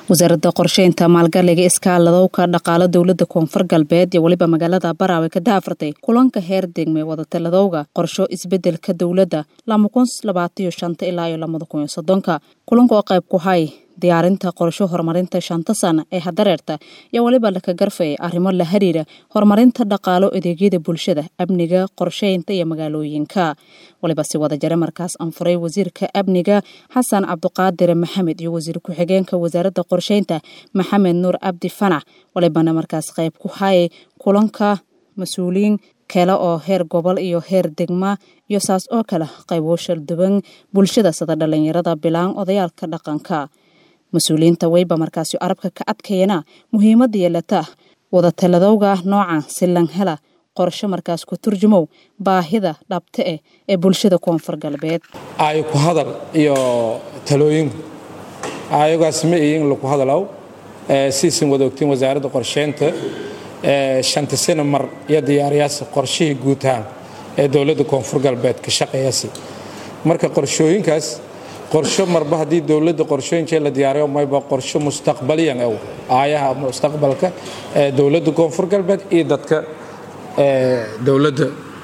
wasaaradda qorsheynta maalgaliga iskaaladowka dhaqaalo dowlada koonfur galbeed iyo weliba magaalada baraawe ka daafartay kulanka heer degme wadataladowga qorsho isbedelka dowladda ilaa iyo kulanka oo qayb ku hay diyaarinta qorsho horumarinta shanta sana ee hadareerta iyo weliba laka garfaya arrimo la xiriira horumarinta dhaqaalo adeegyada bulshada amniga qorsheynta iyo magaalooyinka waliba si wada jare markaas anfuray wasiirka amniga xasan cabduqaadir maxamed iyo wasiir ku-xigeenka wasaaradda qorsheynta maxamed nuur cabdi fanax walibana markaas qayb ku hayay kulanka mas-uuliyiin kale oo heer gobol iyo heer degma iyo saas oo kale qaybo shalduban bulshada sida dhalinyarada bilaan odayaalka dhaqanka mas-uuliyiinta weyba markaasi arabka ka adkayana muhiimada yeelata wadataladowga nooca silan hela qorsho markaas ku turjumow baahida dhabta eh ee bulshada koonfur galbeed ay ku hadal iyo talooyinku ayagaas ma ihin laku hadalow siisan wada ogtiin wasaaradda qorsheynta shanta sano mar iyo diyaariyaasi qorshihii guutahaan ee dowladda koonfur galbeed ka shaqeeyasi marka qorshooyinkaas qorsho marba haddii dowladda qorshooyinkee la diyaariyo mayba qorsho mustaqbaliyan ew aayaha mustaqbalka ee dowladda koonfur galbeed iyo dadka dowladda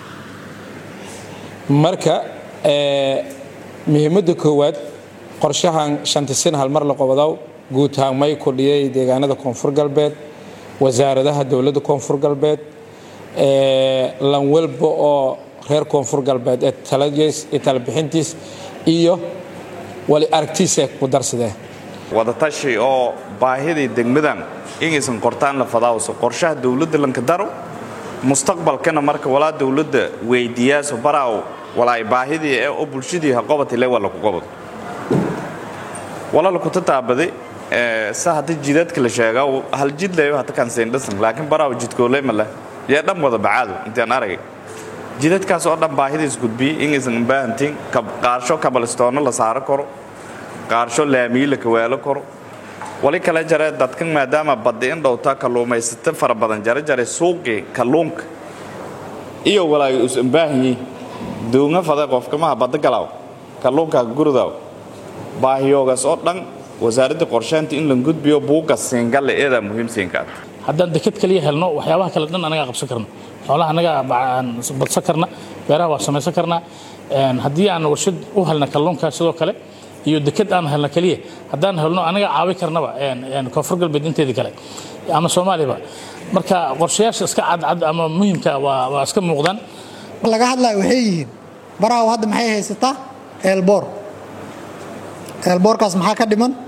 marka muhiimadda koowaad qorshahan shanta sano hal mar la qobodow guutahaan may kordhiyey deegaanada koonfur galbeed wasaaradaha dowladda koonfur galbeed lan walba oo reer koonfur galbeed ee taladiis iyo talabixintiis iyo wali aragtiisa ku darsadee wadatashi oo baahidii degmadan inaysan qortaan la fadaawso qorshaha dowladda lanka daro mustaqbalkana marka walaa dowladda weydiyaaso baraaw walaay baahidii ee oo bulshadii ha qobatile waa laku qobado wala lakuta taabade sa hadda jidaadka la sheega hal jid leeyo hata kanseendhasan laakiin baraaw jidkooleyma leh yee dhan wada bacaado intaan aragay jidadkaas oo dhan baahidiis gudbiyey inaysan baahantiin qaarsho kabalistoonno la saaro karo qaarsho laamiyi la kawaalo karo wali kale jare dadkan maadaama baddi in dhowta kalluumaysata fara badan jare jare suuqii kalluunka iyo walaay usan baahanyi duunga fada qofkamaha badda galaaw kalluunka gurudaaw baahiyoogaas oo dhan wasaaradda qorsheynta in la gudbiyo buugga siingalle eedaa muhiim siinkaad haddaan deked kaliya helno waxyaabaha kale dhan anagaa qabsan karna xoolaha anagaa badsan karna beeraha waa samaysan karnaa haddii aan warshad u helna kalluunka sidoo kale iyo deked aan helna keliya haddaan helno anaga caawi karnaba koonfur galbeed inteedii kale ama soomaaliyaba marka qorshayaasha iska cadcad ama muhiimka waa iska muuqdaan laga hadlaya waxay yihiin baraaw hadda maxay haysataa eelboor eelboorkaas maxaa ka dhiman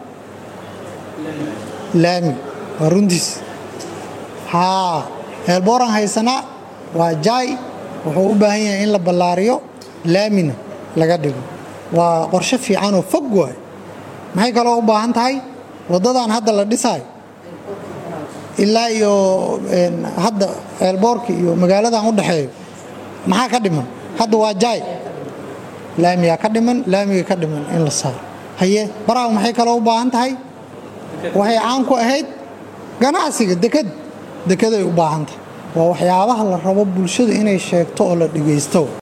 laami waa runtiis haa eelbooraan haysanaa waa jaay wuxuu u baahan yahay in la ballaariyo laamina laga dhigo waa qorshe fiicanoo fog waay maxay kaloo u baahan tahay waddadan hadda la dhisaayo ilaa iyo hadda eelboorka iyo magaaladan u dhexeeyo maxaa ka dhiman hadda waa jaay laamiyaa ka dhiman laamiga ka dhiman in la saaro haye baraaw maxay kaloo u baahan tahay waxay caan ku ahayd ganacsiga deked dekeday u baahan tahay waa waxyaabaha la rabo bulshada inay sheegto oo la dhegaysto